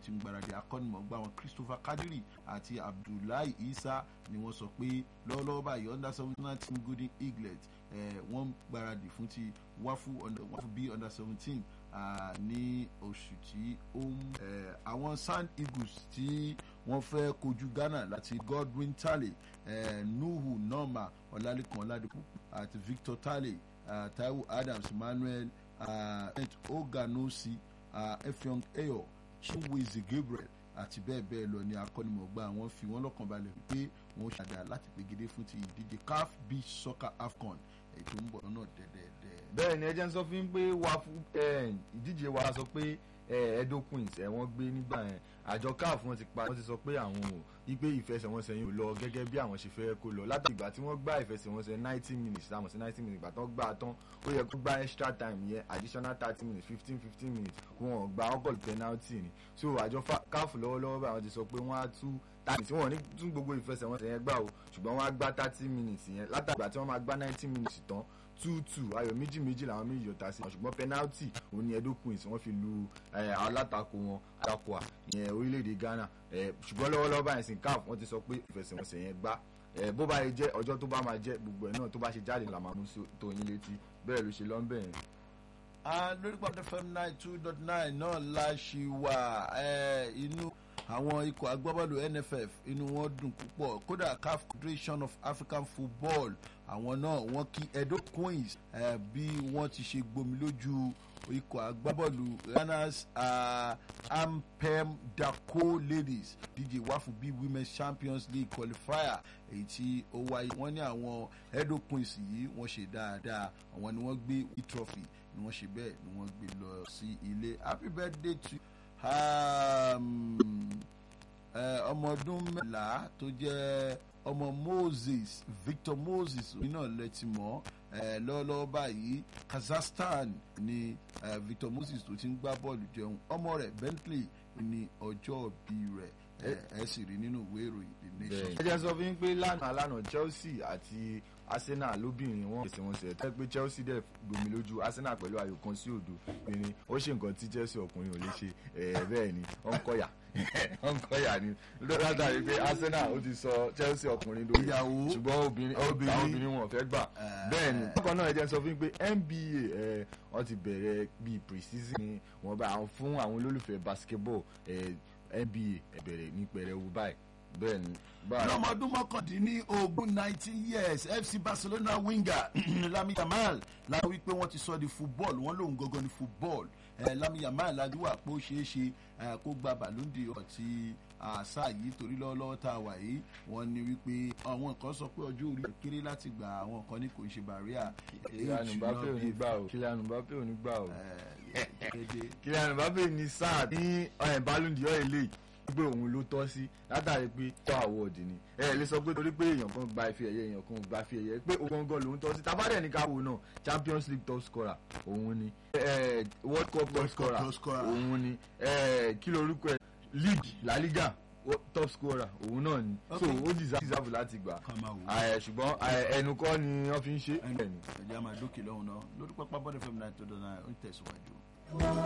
ti ń gbáradì akọ́nimọ̀gbá wọn Christopher Kadiri àti Abdullahi Isa ni wọ́n sọ pé lọ́wọ́lọ́wọ́ báyìí under seventeen team Golden Eaglet wọ́n ń gbáradì fún ti wáfù bí under seventeen ní oṣù tí ó ń àwọn Sand Eagles tí wọ́n fẹ́ kojú Ghana láti Godwin Tale Nuhu Norma Ọlálékan Ọládìpọ̀ àti Victor Tale Taiwo Adams Emmanuel Oganosi Effiong Eyo Chinweze Gabriel àti bẹ́ẹ̀ bẹ́ẹ̀ lọ ni akọ́nimọ̀gbá wọn fi wọ́n lọ́kàn balẹ̀ wípé wọ́n ṣàdá láti pegedé fún ti ìdíje CAF Beach Soccer AFCON ètò ń bọ̀ lọ́nà dẹ́dẹ́dẹ́. bẹ́ẹ̀ ni ẹ jẹ́ ń sọ fún yín pé wà fún ìdíje wa sọ pé Edo Queens ẹ̀ wọ́n gbé nígbà yẹn àjọ CAF wọ́n ti pa wọ́n ti sọ pé àwọn ò wípé ìfẹsẹ̀wọnsẹ̀ yìí ò lọ gẹ́gẹ́ bí àwọn ṣe fẹ́ kó lọ láti ìgbà tí wọ́n gbá ìfẹsẹ̀wọnsẹ̀ ninety minutes táwọn sí ninety minutes ìgbà tán gbá tán ó yẹ kó gbá extra time yẹn additional thirty minutes fifteen fifteen minutes kó wọn gba ọgọ́lù penalty ni so àjọ CAF lọ́wọ́lọ́wọ́ báyìí wọ́n ti sọ pé wọ́n á tú thirty tí wọ́n ní tún gbogbo ìfẹsẹ̀wọnsẹ̀ yẹn gbà o ṣùgbọ́n wọ́n á gbá thirty minutes yẹn látàgbà tí wọ́n máa gbá ninety minutes tán two two ayọ̀ méjì méjì làwọn méjì yọta sí ṣùgbọ́n penalty òun ni Edo Queens wọ́n fi lu alátakò wọn atakò yẹn orílẹ̀-èdè Ghana ṣùgbọ́n lọ́wọ́lọ́wọ́ báyìí sin CAF wọ́n ti sọ pé ìfẹsẹ̀wọnsẹ̀ yẹn gbá bó bá yẹ jẹ́ ọjọ́ tó bá máa jẹ́ gbogbo ẹ̀ náà tó bá ṣe jáde là máa mú tó yín létí bẹ́ẹ̀ ló ṣe lọ́nbẹ̀ yẹn. lórí pàdé fm nine two dot nine náà la ṣì wà inú àwọn ikọ̀ agbábọ́ọ̀lù NFF inú wọn dùn púpọ̀ kódà CAF Confederation of African Football àwọn náà wọ́n kí Edo Queens eh, bí wọ́n ti ṣe gbomi lójú ikọ̀ agbábọ́ọ̀lù Ghana's uh, Ampem Dako Ladies díje wá fún bí Women's Champions League qualifier èyí tí ó wáyé wọ́n ní àwọn Edo Queens yìí wọ́n ṣe dáadáa àwọn ni wọ́n gbé e-trophy ni wọ́n ṣe bẹ́ẹ̀ ni wọ́n gbé lọ sí ilé happy birthday to ọmọ ọdún mẹ́la tó jẹ́ ọmọ Moses Victor Moses òun náà lẹ́tí mọ́ lọ́wọ́lọ́wọ́ báyìí Kazakhstan ni Victor Moses tó ti ń gbá bọ́ọ̀lù jẹun ọmọ rẹ̀ Bentley ní ọjọ́ bí rẹ̀ ẹ sì rí nínú ìwé ìròyìn The Nation. ẹ jẹ́ sọ fún yín pé lánàá lánàá Chelsea àti Arsenal lóbìnrin wọn fèsì wọn sẹ tẹ pé Chelsea dẹ gbomi lójú Arsenal pẹ̀lú ayò kan sí òdo pinrin ó ṣe nǹkan tí Chelsea ọkùnrin ò lè ṣe ẹ bẹ́ẹ̀ ni ó ń kọyà ó ń kọyà ni látàrí pé Arsenal ó ti sọ Chelsea ọkùnrin lórí ìyàwó ṣùgbọ́n obìnrin àwọn obìnrin wọn fẹ́ gbà bẹ́ẹ̀ ni bákan náà ẹ jẹ́ sọ fún yín pé NBA ẹ wọ́n ti bẹ̀rẹ̀ bíi pre-season ni wọ́n bá fún àwọn olólùfẹ́ basketball ẹ NBA ẹ bẹ̀rẹ̀ ní pẹrẹwu báyìí bẹ́ẹ̀ ni lọ́mọ ọdún mọ́kàndínlógún nineteen years FC Barcelona winger Lami Yamal la wí pé wọ́n ti sọ di football wọ́n lòun gangan ni football eh, Lami Yamal ládùúgbà pé ó ṣeé ṣe kó gba Ballon d'Or ti àṣà yìí torí lọ́wọ́lọ́wọ́ tá a wà yìí wọ́n ní wípé àwọn kan sọ pé ọjọ́ orí kéré láti gba àwọn kan ní kò ń ṣe bàríà. Kylian Mbappe ò ní gbà o Kylian Mbappe ò ní gbà o Kylian Mbappe ní sáà ní Ballon d'Or eléyìí pé òun ló tọ́ sí látàrí pé kọ́ àwọ̀dì ni ẹ lè sọ pé torí pé èèyàn kan gba ife ẹ̀yẹ èèyàn kan gba ife ẹ̀yẹ pé òun gangan lòun tọ́ sí tabadẹ̀ ní káwọ́ náà Champions League top scorer òun ni World Cup top scorer òun ni kí lorúkọ ẹ league La Liga top scorer òun náà ni so ó deserve láti gbà ṣùgbọ́n ẹnu kọ́ ni wọ́n fi ń ṣe. ẹ̀jẹ̀ àmàdókè lọ́hùn náà lórí pápá bọ́dẹ̀ fẹ́mi náà tó dáná ó ń tẹ̀síwájú.